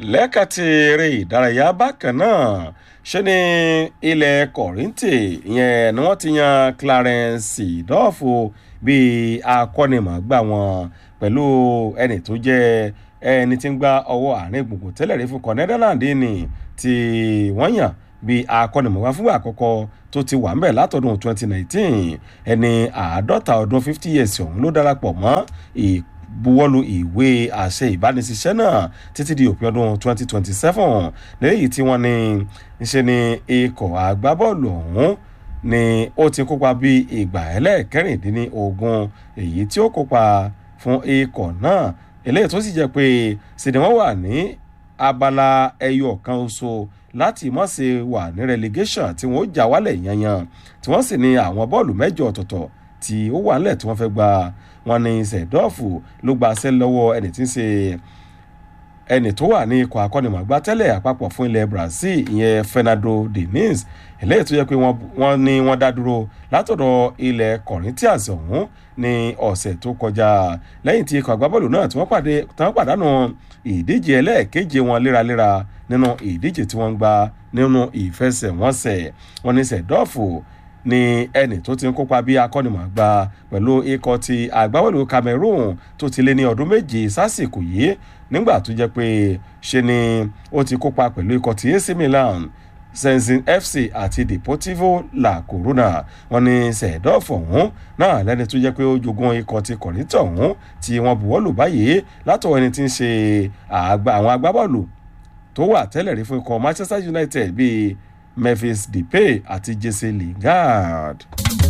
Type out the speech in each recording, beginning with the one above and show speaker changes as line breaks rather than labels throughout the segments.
lẹ́ka ti eré ìdárayá bákan náà ṣé ní ilẹ̀ kọ̀rìntì ìyẹn ni wọ́n ti yan clarence seedorf bíi akọ́nimọ̀ọ́gbà wọn pẹ̀lú ẹni tó jẹ́ ẹni tí ń gba ọwọ́ àárín gbùngbùn tẹ́lẹ̀ rí fún kọ́ netherland ni tí wọ́n yàn bíi akọ́nimọ̀ọ́gbà fúngbà àkọ́kọ́ tó ti wà ńbẹ̀ látọdún 2019 ẹni àádọ́ta ọdún 50 years ọ̀hún ló darapọ̀ mọ́ buwọ́lu ìwé àṣẹ ìbánisíṣẹ́ náà títí di òpin ọdún 2027 lẹ́yìn tí wọ́n ní ṣe ni ikọ̀ agbábọ́ọ̀lù ọ̀hún ni ó ti kópa bí ìgbà ẹlẹ́ẹ̀kẹrìndínlógún èyí tí ó kópa fún ikọ̀ náà eléyìí tó sì jẹ́ pé sinimá wà ní abala ẹyọ kan oṣù láti mọ̀ sí wà ní relegation tí wọ́n ó jà wálẹ̀ yanyan tí wọ́n sì ní àwọn bọ́ọ̀lù mẹ́jọ ọ̀tọ̀ọ̀tọ̀ tí ó wà nílẹ̀ tí wọ́n fẹ́ gba wọn ní sẹ̀dọ́ọ̀fù ló gba aṣẹ́ lọ́wọ́ ẹni tí ń ṣe ẹni tó wà ní ikọ̀ akọ́nimọ̀gbá tẹ́lẹ̀ àpapọ̀ fún ilẹ̀ brazil ìyẹn fernando diniz eléyìí tó yẹ pé wọ́n ní wọ́n dá dúró látọ̀dọ̀ ilẹ̀ corinthians ọ̀hún ní ọ̀sẹ̀ tó kọjá lẹ́yìn tí ikọ̀ agbábọ́ọ̀lù náà tí wọ́n pàdánù ìdíje ẹlẹ́ẹ̀keje wọn léraléra nínú ìdíje tí wọ́n ń gba nínú ìfẹsẹ̀wọnsẹ̀ wọn ní sẹ̀dọ́ọ̀fù ni ẹnì tó ti ń kópa bí akọ́nimọ̀gbà pẹ̀lú ikọ̀ ti àgbáwọ̀lù cameroon tó ti lé ní ọdún méje sásìkò yìí nígbà tó jẹ́ pé ṣe ni ó ti kópa pẹ̀lú ikọ̀ ti ac milan senzin fc àti deportivo la corona wọn ni sẹ̀dọ́ọ̀fù ọ̀hún náà lẹ́ni tó jẹ́ pé ó jogún ikọ̀ ti kọ̀rìntàn ọ̀hún tí wọ́n buwọ́lù báyìí látọ̀ ẹni tí ń ṣe àwọn agbábọ́ọ̀lù tó wà tẹ́lẹ̀ rí fún ikọ̀ manchester united bíi memphis depay àti jesse lingard.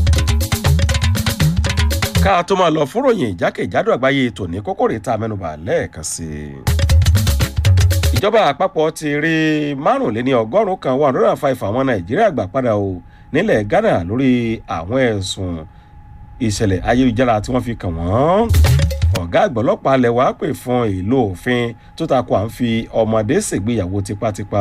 ká tó máa lọ fún ròyìn ìjákèjádò àgbáyé tòní kókó rèé tá a mẹ́nuba lẹ́ẹ̀kan sí i. ìjọba àpapọ̀ ti rí márùnléní ọgọ́rùn-ún kan one hundred and five àwọn nàìjíríà gbà padà o nílẹ̀ ghana lórí àwọn ẹ̀sùn ìṣẹ̀lẹ̀ ayélujára tí wọ́n fi kàn wọ́n ọ̀gá àgbà ọlọ́pàá alẹ́ wàá pè fún ìlò òfin tó takò à ń fi ọmọdé ṣègbéyàwó tipátipá.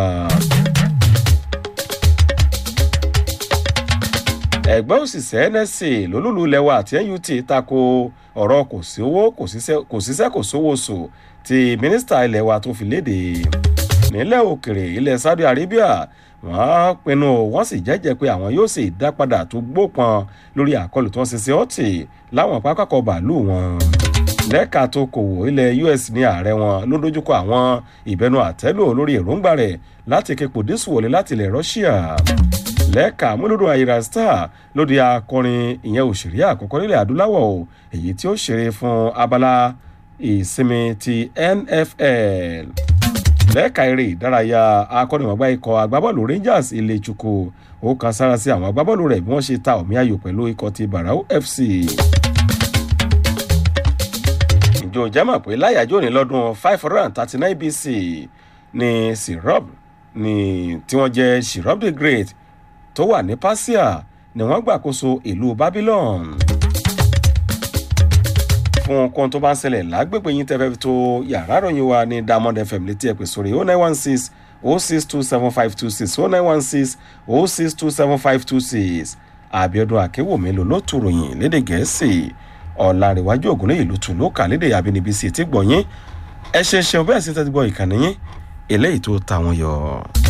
ẹgbẹ́ òṣìṣẹ́ nsc lólùlù lẹ́wọ̀ àti nut tako ọ̀rọ̀ kò sí owó kò síṣẹ́ kò sówó sò tí mínísítà ilẹ̀ wa tó fi léde nílẹ̀ òkèrè ilẹ̀ saudi arabia wọ́n pinnu wọ́n sì jẹ́jẹ́ pé àwọn yóò sì dápadà tó gbópọn lórí àkọlù tó ń ṣe sí ọtí láwọn pápákọ̀ bàálù wọn lẹ́ka tó kòwò ilẹ̀ us ní ààrẹ wọn ló dojúkọ àwọn ìbẹnu àtẹ́lò lórí èròǹgbà rẹ̀ láti képo dísù wọlé láti ilẹ̀ russia lẹ́ka múlòdùn àyíra star lóde akọrin ìyẹn òṣèré àkọ́kọ́ nílẹ̀ adúláwọ̀ o èyí tí ó ṣeré fún abala ìsinmi ti nfl lẹ́ka eré ìdárayá akọ́nìmọ̀gbá ikọ̀ agbábọ́ọ̀lù rangers ilé chukwu ó kan sára sí àwọn agbábọ́ọ̀lù rẹ̀ bí wọ́n ṣe ta omi ayò pẹ̀lú ikọ̀ ti barau fc ìjọ jẹ́mọ̀ pé láyàjọ́ ní lọ́dún five hundred and thirty nine bc ní syrup ní tí wọ́n jẹ́ syrup the great tó wà ní pasia ni wọ́n gbàkóso ìlú babylon fún ohun tó bá ń ṣẹlẹ̀ lágbègbè yín tẹ́fẹ́ tó yàrá ròyìn wa ní diamond fm létí ẹ̀pẹ́ sórí oh nine one six oh six two seven five two six oh nine one six oh six two seven five two six àbíọdún àkéwòmí ló ló tu ròyìn lédè gẹ̀ẹ́sì ọ̀làríwájú ògùn léyìí ló tù ló kà lédè àbínibí sí ti gbọ̀nyín ẹ ṣe ṣeun bẹ́ẹ̀ sí tẹ́tí gbọ́ ìkànnì yín eléyìí tó ta wọn yọ.